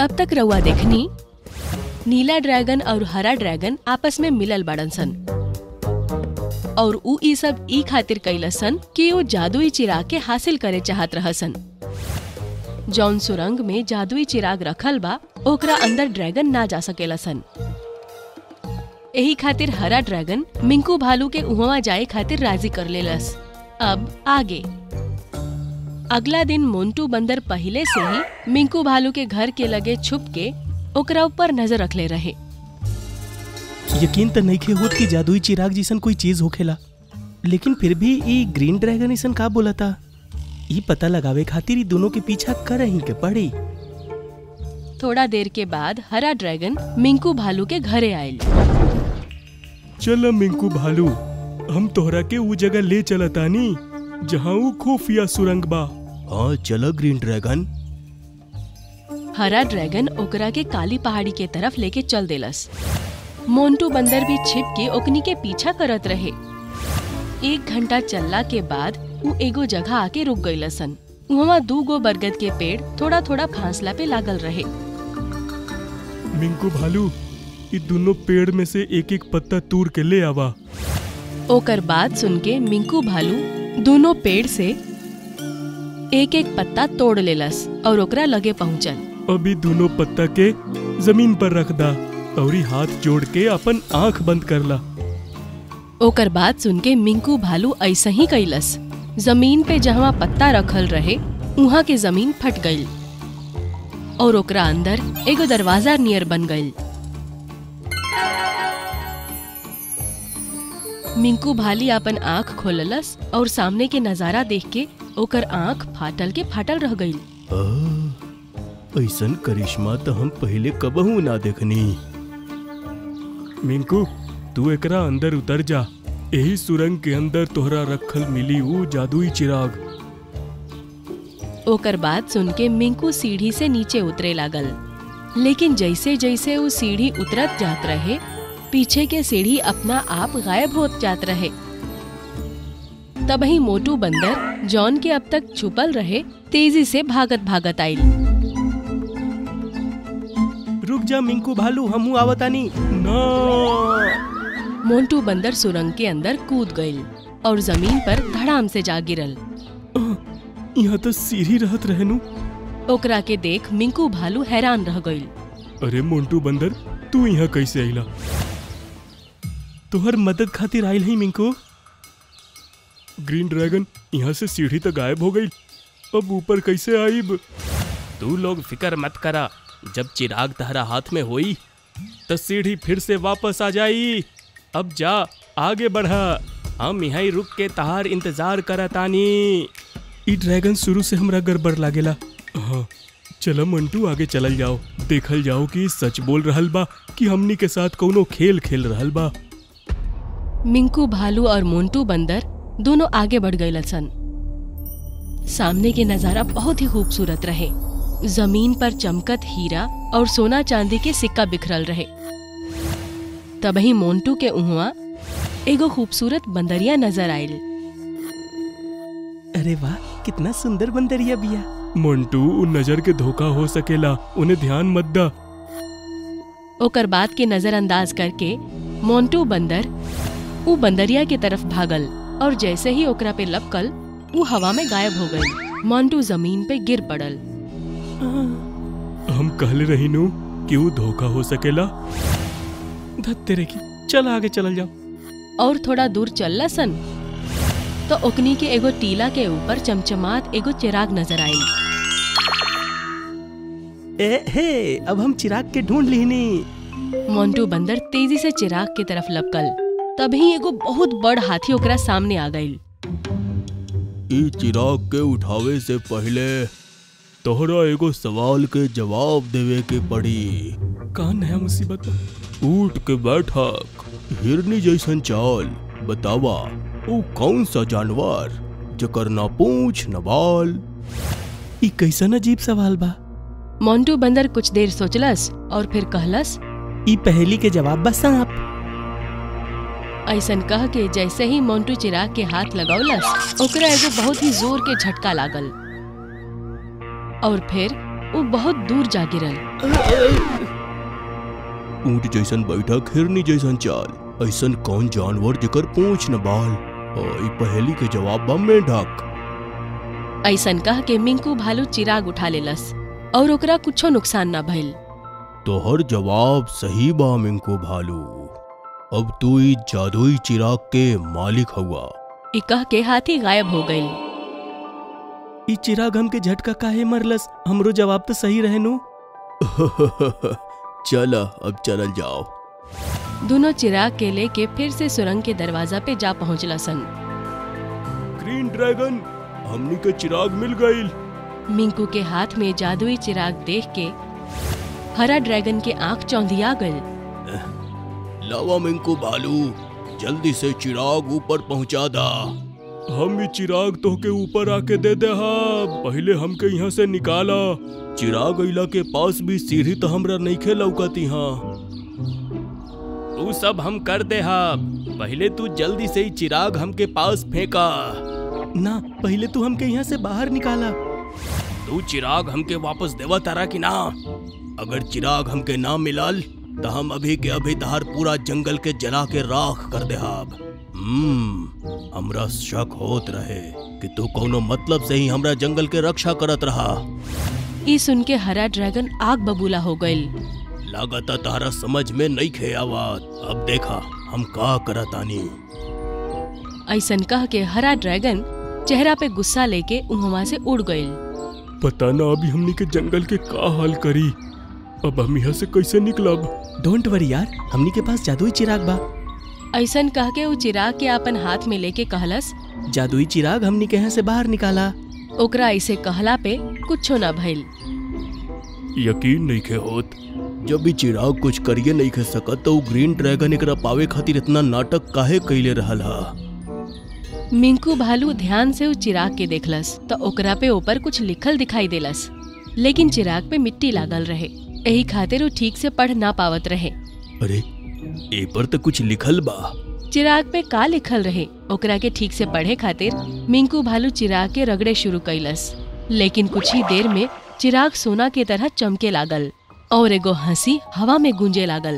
अब तक रउआ देखनी नीला ड्रैगन और हरा ड्रैगन आपस में मिलल बाड़न सन और ऊ ई सब ई खातिर कैलसन कि वो जादुई चिराग के हासिल करे चाहत रहसन जौन सुरंग में जादुई चिराग रखल बा ओकरा अंदर ड्रैगन ना जा सकेला सन एही खातिर हरा ड्रैगन मिंकू भालू के उहवा जाए खातिर राजी कर लेलस अब आगे अगला दिन मोन्टू बंदर पहले से ही मिंकू भालू के घर के लगे छुप के ओकरा ऊपर नजर रखले रहे यकीन त नइखे होत कि जादुई चिराग जैसन कोई चीज होखेला लेकिन फिर भी ई ग्रीन ड्रैगन ऐसन का बोलता ई पता लगावे खातिर ई दोनों के पीछा कर ही के पड़ी थोड़ा देर के बाद हरा ड्रैगन मिंकू भालू के घरे आयल चल मिंकू भालू हम तोहरा के ऊ जगह ले चलतानी जहाँ ऊ खुफिया सुरंग बा हाँ चलो ग्रीन ड्रैगन हरा ड्रैगन ओकरा के काली पहाड़ी के तरफ लेके चल देलस मोन्टू बंदर भी छिप के ओकनी के पीछा करत रहे एक घंटा चलला के बाद ऊ एगो जगह आके रुक गईलसन वहाँ दू गो बरगद के पेड़ थोड़ा थोड़ा फासला पे लागल रहे मिंकू भालू ई दोनों पेड़ में से एक एक पत्ता तूर के ले आवा ओकर बात सुन के मिंकू भालू दोनों पेड़ से एक एक पत्ता तोड़ लेलस और ओकरा लगे पहुंचल अभी दोनों पत्ता के जमीन पर रख दा और हाथ जोड़ के अपन आंख बंद कर ला ओकर बात सुन के मिंकू भालू ऐसा ही कैलस जमीन पे जहाँ पत्ता रखल रहे उहाँ के जमीन फट गईल और ओकरा अंदर एगो दरवाजा नियर बन गईल मिंकू भाली अपन आँख खोललस और सामने के नजारा देख के ओकर आँख फाटल के फाटल रह गईल ऐसन करिश्मा तो हम पहले कबहू ना देखनी मिंकू तू एकरा अंदर उतर जा यही सुरंग के अंदर तोहरा रखल मिली ऊ जादुई चिराग ओकर बात सुन के मिंकू सीढ़ी से नीचे उतरे लागल लेकिन जैसे जैसे वो सीढ़ी उतरत जात रहे पीछे के सीढ़ी अपना आप गायब होत जात रहे तबही मोटू बंदर जॉन के अब तक छुपल रहे तेजी से भागत भागत आइल रुक जा मिंकू भालू हमू आवतानी ना मोन्टू बंदर सुरंग के अंदर कूद गईल और जमीन पर धड़ाम से जा गिरल यहाँ तो सीढ़ी रहत रहनु ओकरा के देख मिंकू भालू हैरान रह गईल अरे मोन्टू बंदर तू यहाँ कैसे आइला तोहर मदद खातिर आइल ही मिंकू ग्रीन ड्रैगन यहाँ से सीढ़ी तो गायब हो गई अब ऊपर कैसे आईब तू लोग फिकर मत करा जब चिराग तहरा हाथ में होई तो सीढ़ी फिर से वापस आ जाई अब जा आगे बढ़ा हम यहाँ रुक के तहार इंतजार करतानी ई ड्रैगन शुरू से हमरा गड़बड़ लागेला हाँ चलो मंटू आगे चलल जाओ देखल जाओ कि सच बोल रहल बा कि हमनी के साथ कौनो खेल खेल रहल बा मिंकू भालू और मोन्टू बंदर दोनों आगे बढ़ गए सन सामने के नजारा बहुत ही खूबसूरत रहे जमीन पर चमकत हीरा और सोना चांदी के सिक्का बिखरल रहे तबही मोन्टू के उहवा एगो खूबसूरत बंदरिया नजर आयल अरे वाह कितना सुंदर बंदरिया बिया मंटू उन नजर के धोखा हो सकेला उन्हें ध्यान मत दा ओकर बात के नजरअंदाज करके मोन्टू बंदर ऊ बंदरिया के तरफ भागल और जैसे ही ओकरा पे लपकल ऊ हवा में गायब हो गई मोन्टू जमीन पे गिर पड़ल हम कहले रही नु कि वो धोखा हो सकेला धत तेरे की चल आगे चलल जाओ और थोड़ा दूर चलला सन तो ओकनी के एगो टीला के ऊपर चमचमात एगो चिराग नजर आयल ए हे अब हम चिराग के ढूंढ लिहनी मोन्टू बंदर तेजी से चिराग की तरफ लपकल तभी एगो बहुत बड़ हाथी ओकरा सामने आ गईल ई चिराग के उठावे से पहले तोहरा एगो सवाल के जवाब देवे के पड़ी का नया मुसीबत उठ के बैठक हिरनी जैसन चाल बतावा वो कौन सा जानवर जकर ना पूछ न बाल ई कैसन अजीब सवाल बा मोन्टू बंदर कुछ देर सोचलस और फिर कहलस ई पहेली के जवाब बा सांप ऐसन कह के जैसे ही मोन्टू चिराग के हाथ लगौलस ओकरा एगो बहुत ही जोर के झटका लागल और फिर वो बहुत दूर जा गिरल ऊंट जैसन बैठक हिरनी जैसन चाल ऐसन कौन जानवर जेकर पूछ न बाल और ई पहेली के जवाब बा मेंढक ऐसन कह के मिंकू भालू चिराग उठा लेलस और ओकरा कुछो नुकसान ना भइल तोहर जवाब सही बा मिंकू भालू अब तू ई जादुई चिराग के मालिक हुआ ई कह के हाथी गायब हो गइल ई चिराग हमके झटका काहे मरलस हमरो जवाब तो सही रहनु चल अब चलल जाओ दोनों चिराग के लेके फिर से सुरंग के दरवाजा पे जा पहुंचला सन ग्रीन ड्रैगन हमनी के चिराग मिल गईल मिंकू के हाथ में जादुई चिराग देख के हरा ड्रैगन के आंख चौंधिया गल लावा मिंकू भालू जल्दी से चिराग ऊपर पहुंचा दा हम ये चिराग तो के ऊपर आके दे दे हा पहले हमके यहाँ से निकाला चिराग अइला के पास भी सीढ़ी तो हमरा नहीं खे लौकती हाँ तू सब हम कर दे हा पहले तू जल्दी से ही चिराग हमके पास फेंका ना पहले तू हमके यहाँ से बाहर निकाला तू चिराग हमके वापस देवा तारा कि ना अगर चिराग हमके ना मिलल तो हम अभी के अभी तहार पूरा जंगल के जला के राख कर दे हाब हम्म हमरा शक होत रहे कि तू कोनो मतलब से ही हमरा जंगल के रक्षा करत रहा ई सुन के हरा ड्रैगन आग बबूला हो गइल लागता तारा समझ में नहीं खे आवाज अब देखा हम का करतानी ऐसन कह के हरा ड्रैगन चेहरा पे गुस्सा लेके उहवा से उड़ गइल पता ना अभी हमनी के जंगल के का हाल करी अब हम यहाँ से कैसे निकलब डोंट वरी यार हमनी के पास जादुई चिराग बा ऐसन कह के वो चिराग के अपन हाथ में लेके कहलस जादुई चिराग हमनी के यहाँ से बाहर निकाला ओकरा ऐसे कहला पे कुछो ना भइल यकीन नहीं खे होत जब भी चिराग कुछ करिए नहीं खे सकत तो उ ग्रीन ड्रैगन एकरा पावे खातिर इतना नाटक काहे कैले रहल हा मिंकू भालू ध्यान से उस चिराग के देखलस तो ओकरा पे ऊपर कुछ लिखल दिखाई देलस लेकिन चिराग पे मिट्टी लागल रहे यही खातिर वो ठीक से पढ़ ना पावत रहे अरे ए पर तो कुछ लिखल बा चिराग पे का लिखल रहे ओकरा के ठीक से पढ़े खातिर मिंकू भालू चिराग के रगड़े शुरू कैलस लेकिन कुछ ही देर में चिराग सोना के तरह चमके लागल और एगो हंसी हवा में गूंजे लागल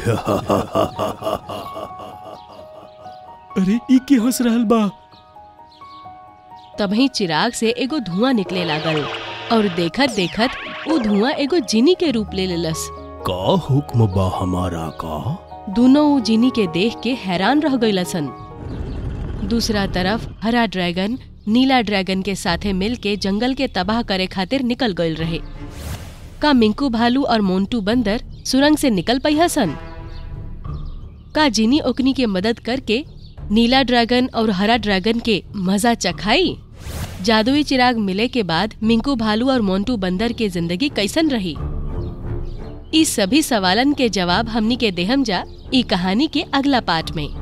अरे ई के हंस रहल बा तभी चिराग से एगो धुआं निकले लागल और देखत देखत वो धुआं एगो जिनी के रूप ले लेलस का हुक्म बा हमारा का दोनों वो जिनी के देख के हैरान रह गईलसन दूसरा तरफ हरा ड्रैगन नीला ड्रैगन के साथे मिल के जंगल के तबाह करे खातिर निकल गईल रहे का मिंकू भालू और मोन्टू बंदर सुरंग से निकल पैहा सन का जिनी ओकनी के मदद करके नीला ड्रैगन और हरा ड्रैगन के मजा चखाई जादुई चिराग मिले के बाद मिंकू भालू और मोन्टू बंदर के जिंदगी कैसन रही इस सभी सवालन के जवाब हमनी के देहम जा ई कहानी के अगला पार्ट में